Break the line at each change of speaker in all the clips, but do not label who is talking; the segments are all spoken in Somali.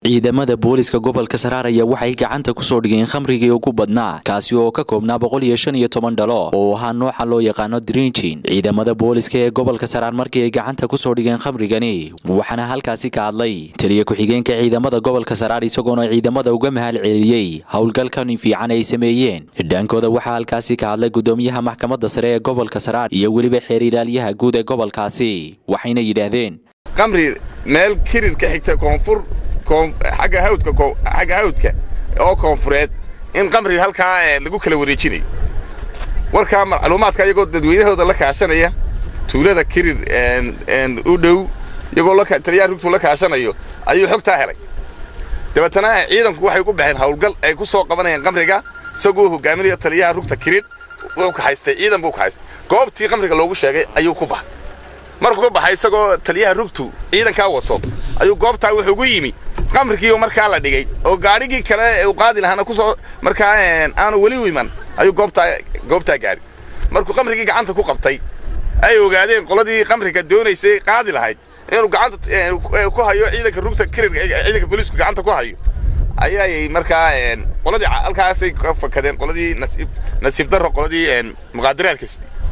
ciidamada booliska gobolka saraar ayaa waxay gacanta kusoo dhigeen khamrigii ugu badnaa kaasi oo ka koobnaa boqol iyo shan iyo toban dhalo oo ahaa nooca loo yaqaano drinjin ciidamada booliska ee gobolka saraar markii ay gacanta kusoo dhigeen khamrigani waxaana halkaasi ka hadlay taliya ku-xigeenka ciidamada gobolka saraar isagoona ciidamada uga mahal celiyey howlgalkan fiican ay sameeyeen dhaankooda waxaa halkaasi ka hadlay gudoomiyaha maxkamadda sare ee gobolka saraar iyo weliba xeer ilaalyaha guud ee gobolkaasi waxayna yidhaahdeen
qamri meel kirir ka xigta koonfur agga hawdka xagga hawdka oo koonfureed in qamri halkaa lagu kala wareejinayo warkaa macluumaadka iyagoo dadweynahooda la kaashanaya tuulada kirir u dhow iyagoo taliyaha rugtuu la kaashanayo ayuu xogtaa helay dabeetana ciidanku waxay ku baxeen hawlgal ay ku soo qabanayeen qamriga isagoo hogaaminaya taliyaha rugta kirir wuu kahaystay ciidan buu kahaystay goobtii qamriga loogu sheegay ayuu ku baxay markuu ka baxay isagoo taliyaha rugtu ciidankaa wato ayuu goobtaa wuxuu gu yimi qamrigiioo markaa la dhigay oo gaadhigii kale uu qaadi lahaana kusoo markaa aanu weli u iman ayuu goobtaa goobtaa gaadhi markuu qamrigii gacanta ku qabtay ay ogaadeen qoladii qamriga doonaysay qaadi lahayd inuu gacanta ku hayo ciidanka rugta kirirka ciidanka booliisku gacanta ku hayo ayay markaa qoladii halkaasay ka fakadeen qoladii nasiib nasiib darro qoladii muqaadaraadka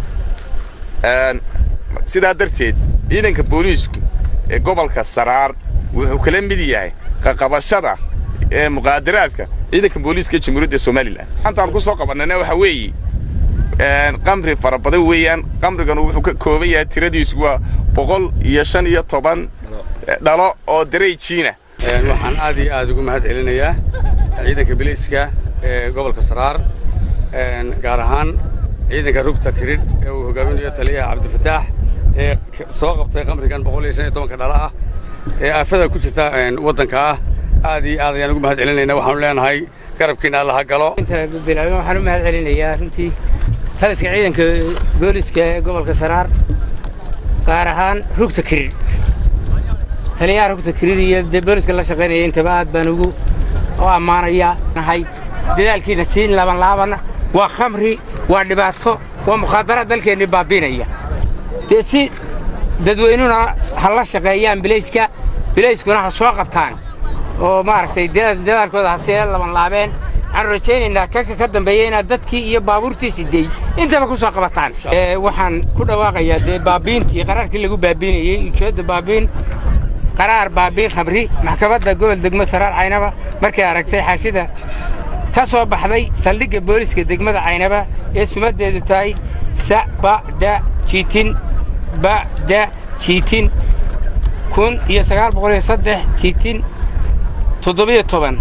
sidaa darteed ciidanka booliisku ee gobolka saraar wuxuu kala mid yahay qaqabashada ee muqaadaraadka ciidanka booliiska jamhuuriyadda somalilan maantaan ku soo qabannayna waxaa weeye qamri fara badan weeyaan qamriganu wuxuu ka kooban yahay tiradiisu waa boqol iyo shan iyo toban dhalo oo darayjiina
waxaan aad iyo aad ugu mahad celinayaa ciidanka biliiska ee gobolka saraar gaar ahaan ciidanka rugta kiridh ee uu hogaaminayo taliyaha cabdifataax ee soo qabtay qamrigan boqol iyo shan iyo tobanka dhala ah ee aafada ku jirta waddanka ah aad iyo aad ayaan ugu mahad celinayna waxaanu leenahay garabkiina allaha galo
bilaaben waxaan u mahad celinayaa runtii taliska ciidanka booliska ee gobolka saraar gaar ahaan rugta kirir taliyaha rugta kirir iyo dee booliska la shaqaynaya intaba aad baan ugu u ammaanayaa nahay dadaalkiina siin laaban laabana waa khamri waa dhibaato waa mukhaadaraad dalkeennii baabiinaya dee si dadweynuna ha la shaqeeyaan bilayska bilayskuna ha soo qabtaan oo maaragtay dadaalkooda ha see laban laabeen waxaanu rajaynaynaa kanka ka dambeeya inaad dadkii iyo baabuurtii sidey intaba ku soo qabataan waxaan ku dhawaaqayaa dee baabiintii qaraarkii lagu baabiinayey ujeedda baabiin qaraar baabiin khamri maxkamadda gobol degmo saraar caynaba markay aragtay xaashida ka soo baxday saldhigga booliska degmada caynaba ee sumaddeedu tahay sabada jiitin bada jiitin kun iyo sagaal boqol iyo saddex jiitin toddobiyo toban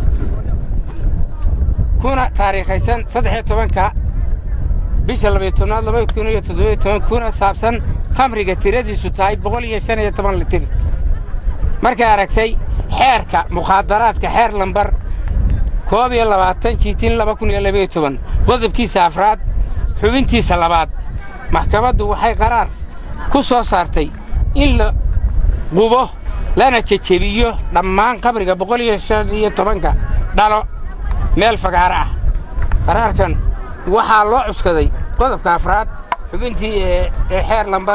kuna taariikhaysan saddex iyo tobanka bisha labayo tobnaad laba kun iyo toddobiyo toban kuna saabsan khamriga tiradiisu tahay boqol iyo shan iyo toban litir markay aragtay xeerka mukhaadaraadka xeer lambar koob iyo labaatan jiitin laba kun iyo labayo toban qodobkiisa afraad xubintiisa labaad maxkamaddu waxay qaraar ku soo saartay in la qubo lana jejebiyo dhammaan qabriga boqol iyo shan iyo tobanka dhalo meel fagaaro ah qaraarkan waxaa loo cuskaday qodobka afraad xubintii ee xeer lambar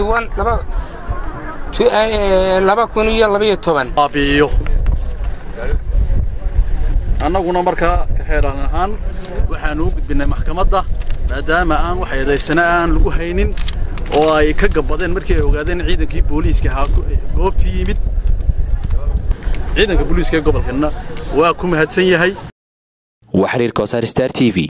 laba kun iyo labayo toban
baabi'iyo annaguna markaa ka xeeran ahaan waxaannu u gudbinnay maxkamadda maadaama aan wax eedaysana aan lagu haynin oo ay ka gabbadeen markii ay ogaadeen ciidankii booliiska ahaa goobtii yimid ciidanka booliiska ee gobolkanna waa ku mahadsan yahay
waa xiriirka wasaar star t v